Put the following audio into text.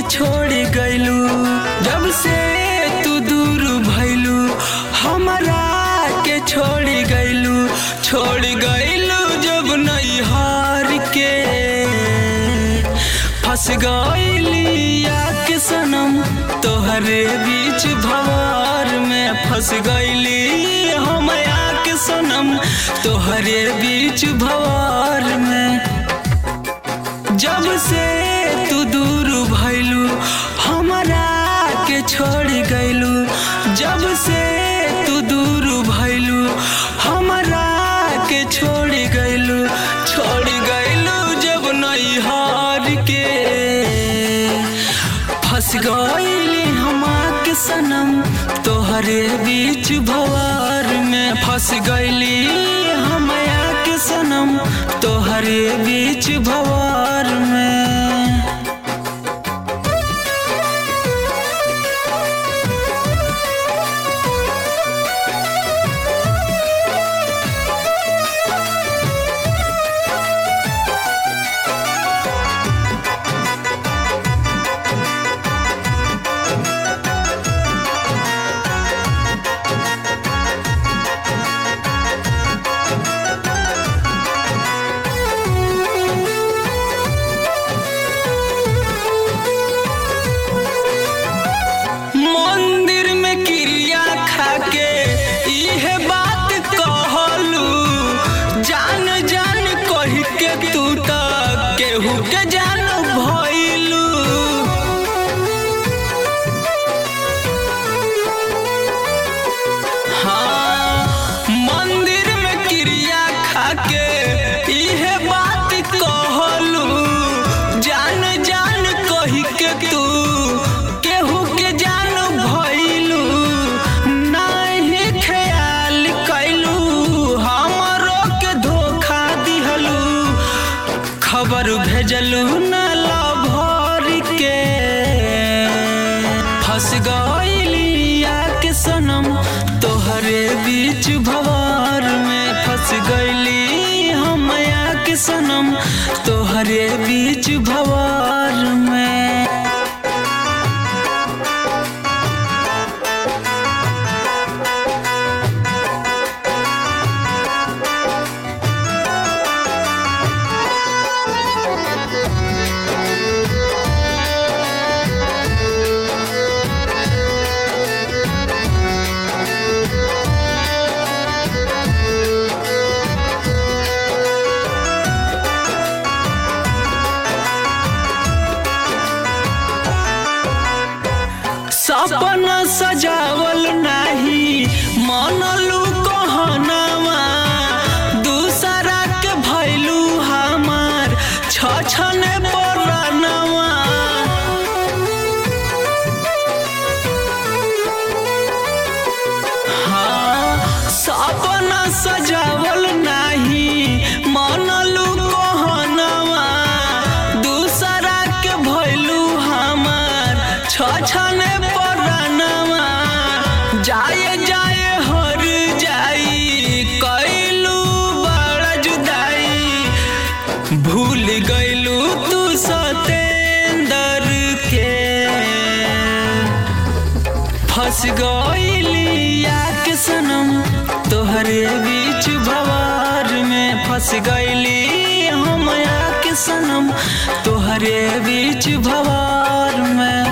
के छोड़ गइलू जब से तू दूर भइलू हमरा के छोड़ गइलू छोड़ गइलू जब नैहार के फंस गइली के सनम तोहरे बीच भवार में फंस गइली हम के सनम तोहरे बीच भवार में जब से तू दूर भइलू हमरा के छोड़ गइलू जब से तू दूर भइलू हमरा के छोड़ गइलू छोड़ गइलू जब नैहार के फंस गइली हमा के सनम तोहरे बीच भवार में फंस गइली हमया के सनम तोहरे बीच भवार में मंदिर में क्रिया खाके इहे बात कहलू जान जान कह के तू त केहू के जान भइलू हाँ मंदिर में क्रिया खाके इहे बात कहलू जान जान कह के तू केहू के जान भइलू नहीं ख्याल कैलू हमरो के धोखा दिहलू खबर भेजलू न लभर के फंस गइली के सनम तोहरे बीच भवार में फंस गइली हम के सनम तोहरे बीच भवार में सपना सजावल नाही मनलू कहनावा दूसरा के भैलू हमार छछने परानवा हाँ सपना सजावल नाही मनलू कहनावा दूसरा के भैलू हमार छछने परानवा जाए जाए हर जाई कैलू बड़ा जुदाई भूल गइलू तू सतेंदर के फंस गइली के सनम तोहरे बीच भवार में फंस गइली हम के सनम तोहरे बीच भवार में